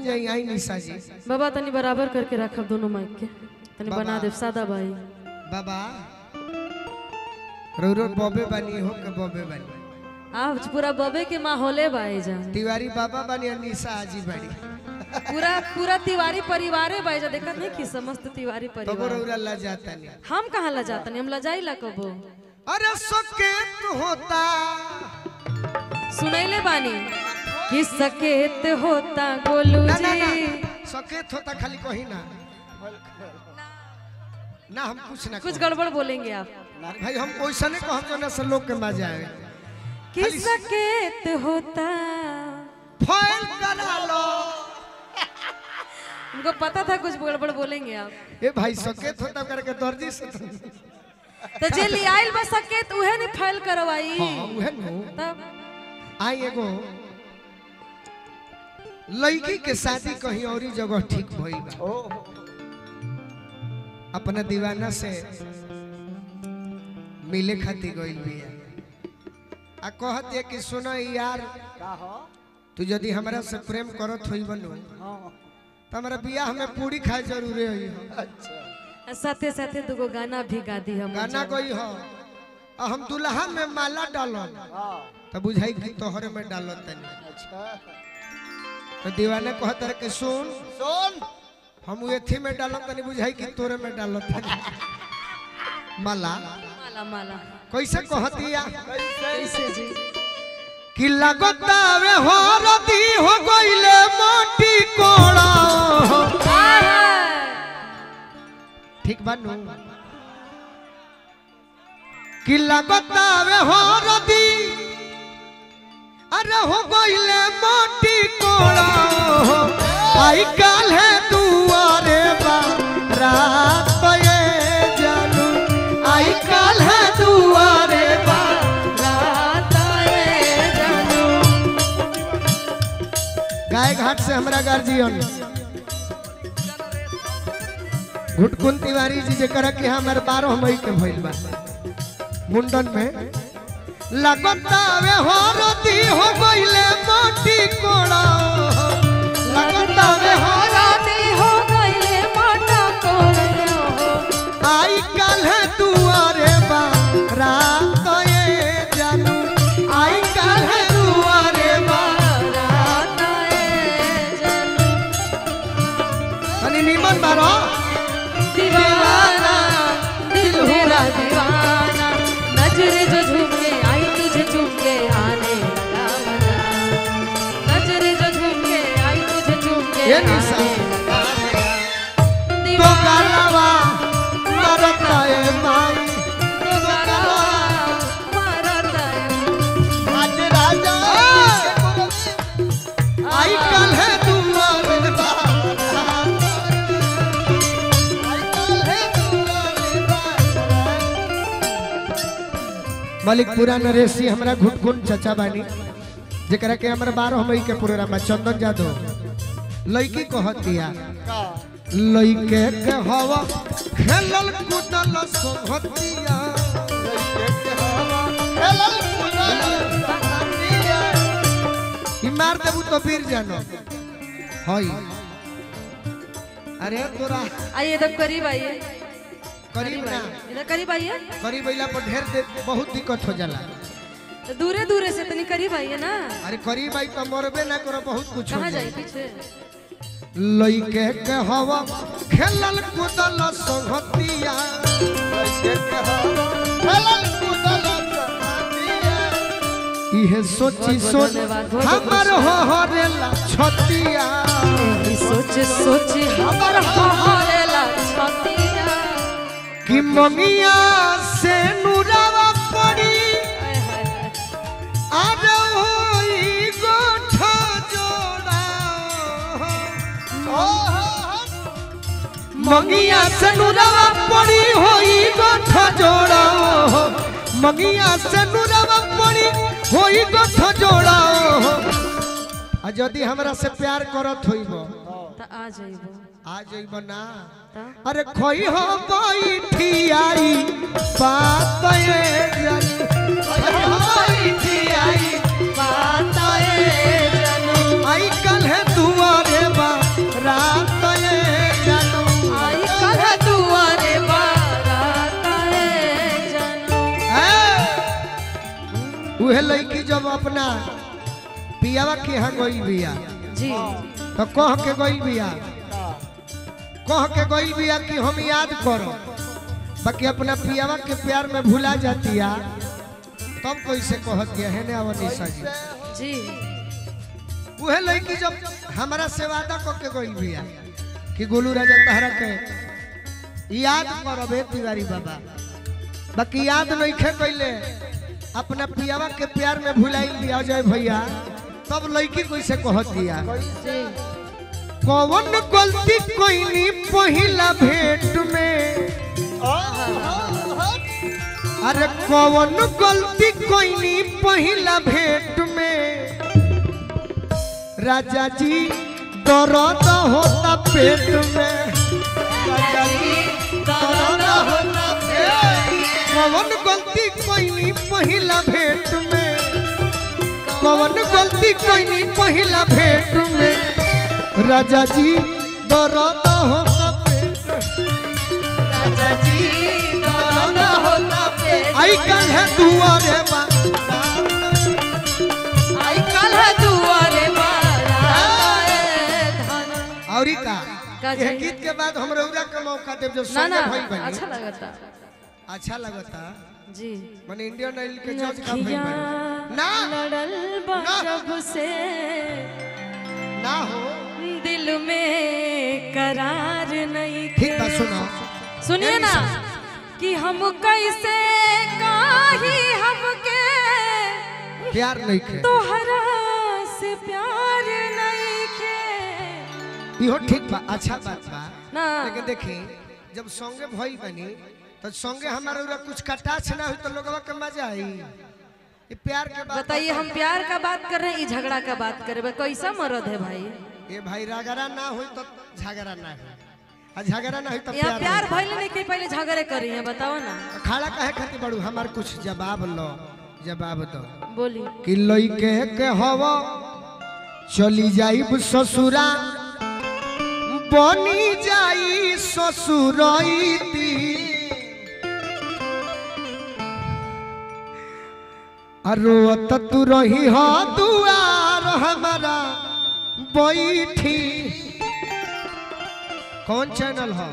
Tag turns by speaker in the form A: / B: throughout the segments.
A: जान जाई आई निशा जी
B: बाबा तनी बराबर करके रखब दोनों माइक के तनी
A: बाबा।
B: बना देव सादा भाई
A: बाबा रो रो बॉबे बनी हो के बॉबे बनी
B: आज पूरा बबे के माहौले बाई जा
A: तिवारी बाबा बनी और निशा आजी बनी
B: पूरा पूरा तिवारी परिवारे बाई जा देखत नहीं कि समस्त तिवारी
A: तबो
B: परिवार
A: रौरा ला जाता नहीं
B: हम कहाँ ला जातनी हम ला जाई ला कबो
A: अरे सकेत होता
B: सुनैले बानी कि सकेत होता गोलू
A: ना ना ना
B: जी
A: सकेत होता खाली कहीं ना ना हम कुछ ना
B: कुछ
A: कुछ
B: गड़बड़ बोलेंगे आप
A: भाई हम वैसा नहीं कहब जो ना से लोग के मजा आवे
B: कि सकेत होता
A: फाइल करा लो
B: उनको पता था कुछ गड़बड़ बोलेंगे आप
A: ए भाई सकेत होता करके दर्जी से तो
B: तो जे ले आइल बस सकेत उहे नहीं फाइल करवाई
A: हां उहे नु
B: तब
A: आई एगो लड़की के शादी कहीं और ही जगह ठीक भइल बा अपना दीवाना से मिले खातिर गइल बिया आ कहत है कि सुनो यार तू यदि हमरा से प्रेम करत होई बनो तो हमरा बियाह में पूरी खाए जरूरी होई
B: साथे साथे दुगो गाना भी गा दी हम
A: गाना कोई हो आ हम दुल्हा में माला डालन तो बुझाई कि तोहरे में डालत तनी तो दीवाना कहत रहे कि सुन
C: सुन
A: हम एथी में डालत तनी बुझाई कि तोरे में डालत तनी माला
B: माला माला
A: कैसे कहतिया
B: कैसे जी
A: कि लगतावे हो रदी हो गइले माटी कोड़ा ठीक बानू कि लगतावे हो रदी अरे हो गइले माटी कोड़ा आई काल है दुआरे बा रात पे जानू आई काल है दुआरे बा
B: रात आए जानू
A: गाय घाट से हमरा गार्जियन घुटकुन तिवारी जी जे कर के हमर 12 मई के भइल बा मुंडन में लगतावे हो रती हो गइले माटी कोड़ा लगतावे हो
B: राते हो गइले माटा कोड़े हो
A: आई काल है दुआरे बा रात ये जानू आई काल है दुआरे बा
B: रात आए जानू
A: तनी निमन बारो
B: दीवाना दिल मेरा दीवाना नजरे जो झुके आई तुझे झुके आने लगा मजा नजरे जो झुके आई तुझे झुके
A: ये निशा।
B: आने लगा
A: तो
B: दीवाना
A: गलवा मरता है माई
B: तो गलवा मारता है
C: आज राजा
A: आई कल है दुआरे बा मलिकपुरा नरेशी हमरा घुटघुन चचा बानी जेकरा के हमरा बारह मई के प्रोग्राम में चंदन जादव लड़की कहतिया लइके के हवा खेलल कूदल सोहतिया ई मार देबू तो फिर जानो हई अरे तोरा
B: आइए इधर करीब आइए
A: करीब ना
B: इधर करीब आइए
A: करीब अइला पर ढेर दे बहुत दिक्कत हो जाला
B: तो दूरे दूरे से तनी करीब आइए ना
A: अरे करीब आई तो मरबे ना करो बहुत कुछ हो
B: कहाँ
A: जाए
B: जाए पीछे
A: लइके के हवा खेलल कूदल सोहतिया इहे सोची सोच
B: धन्यवाद, बहुत
A: हमर हो हरेला छतिया
B: सोच सोच हमर हमारेला छतिया
A: कि ममिया से नुरावा पड़ी
B: हाय हाय हाय
A: आज होई गोठा जोड़ा मगिया से नुरावा पड़ी होई गोठा जोड़ा मगिया से नुरावा पड़ी होई गोठा जोड़ा आ यदि हमरा से प्यार करत होइबो
B: त आ जाइबो
A: आ जइबो ना
B: त
A: अरे खोई हो बैठी आई बात ये जन खोई हो बैठी आई
B: बात आए जानू
A: आई कल है दुआरे बा लड़की जब अपना पियावा के यहाँ गई बिया
B: जी
A: तो कह के गई बिया कह के गई बिया कि हम याद करो बाकी अपना पियावा के प्यार में भुला जातिया तब कैसे कहत है है ने अवनीशा जी
B: जी
A: उहे लड़की जब हमारा से वादा कह के गई बिया कि गोलू राजा तहरा के याद करबे तिवारी बाबा बाकी याद नहीं खे कैले अपना पियावा के प्यार में भुलाई दिया जाए भैया तब लड़की कैसे कहत दिया
B: जी
A: कौन गलती कोई पहिला भेंट में अरे कौन गलती कोई पहिला भेंट में राजा जी दर्द होता पेट में राजा जी दर्द होता पेट में। कौन गलती कोई पहिला भेंट में कौन गलती कोई पहिला भेंट में राजा जी दर्द होता पेट राजा जी दर्द होता पेट आई कल है दुआरे बा
B: आई कल है दुआरे बाराए धन
A: औरी का
B: का
A: यह
B: चाहिए?
A: गीत के बाद हम रौरा का मौका देव जो
B: ना
A: संगे
B: ना
A: भइल बनी
B: अच्छा लगता
A: अच्छा लगता
B: जी
A: माने इंडियन आइल के जज का भइल
B: नखिया
A: बनी ना
B: लड़ल बा
A: ना।
B: जब से
A: ना हो
B: दिल में करार नहीं
A: ठीक बा
B: थे।
A: सुनो
B: सुनिए ना कि हम कैसे काही हमके
A: प्यार नहीं खे
B: तोहरा से प्यार नहीं के
A: इहो ठीक बा अच्छा बात बा
B: ना
A: लेकिन देखी जब संगे भइल बनी तो संगे हमारे उरा कुछ कटाछ ना हुई तो लोगवा के मजा आई ये प्यार के बात
B: बताइए हम प्यार का बात कर रहे हैं ये झगड़ा का बात कर रहे हैं कैसा मर्द है भाई
A: ये भाई रागरा ना हुई तो झगड़ा ना हुई आ झगड़ा ना हुई तो
B: यहाँ
A: प्यार
B: प्यार
A: नहीं।
B: भइल नहीं के पहले झगड़े करी हैं बताओ ना
A: खाड़ा काहे खातिर बड़ू हमार कुछ जवाब लो जवाब दो
B: बोली
A: कि लइके के हव चली जाइब ससुरा बनी जाई ससुरैती अरोत तू रही हो दुआर हमारा बैठी कौन चैनल हो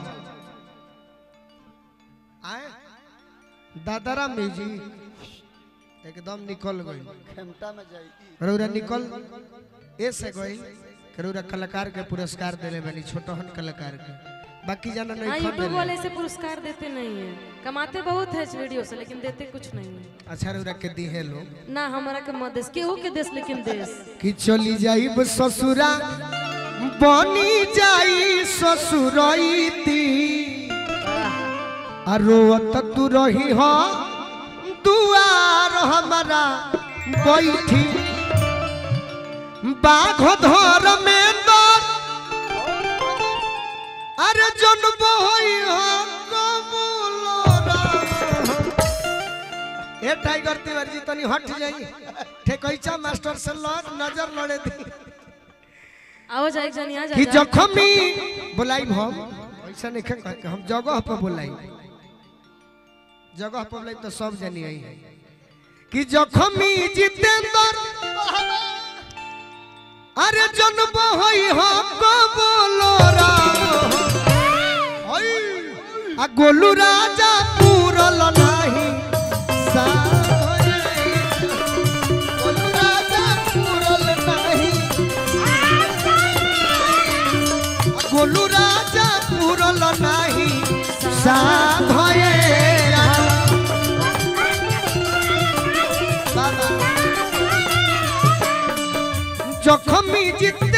A: आए दादारा म्यूजिक एकदम निकल गई
C: खेमटा में जाई
A: रौरा निकल ऐसे गई कि रौरा कलाकार के पुरस्कार देले बनी छोटहन कलाकार के बाकी जाना
B: हाँ
A: नहीं खन
B: यूट्यूब वाले
A: देले
B: से पुरस्कार देते नहीं है कमाते बहुत है इस वीडियो से लेकिन देते कुछ नहीं है
A: अच्छा रौरा के दी है लोग
B: ना हमारा के मत देश केहू के देश लेकिन देश
A: कि चली जाइब ससुरा बनी जाई ससुरैती आ रोवत तू रही हो दुआर हमारा बैठी बाघ धर में दर अरे जन्म होई हो कबूलोरा ए टाइगर तिवारी जी तनी हट जाई ठेकैचा मास्टर से लड़ नजर लड़े दी
B: आओ जाए जन यहाँ
A: कि
B: जा
A: जखमी बुलाई हम ऐसा नहीं कह के हम जगह पर बुलाई जगह पर बुलाई तो सब जनी आई है कि जखमी जितेंद्र अरे जन्म होई हो कबोलोरा आ गोलू राजा पूरल नाही साई। गोलू राजा पूरल नाही गोलू राजा पूरल नाही साधये बाबा जखमी जित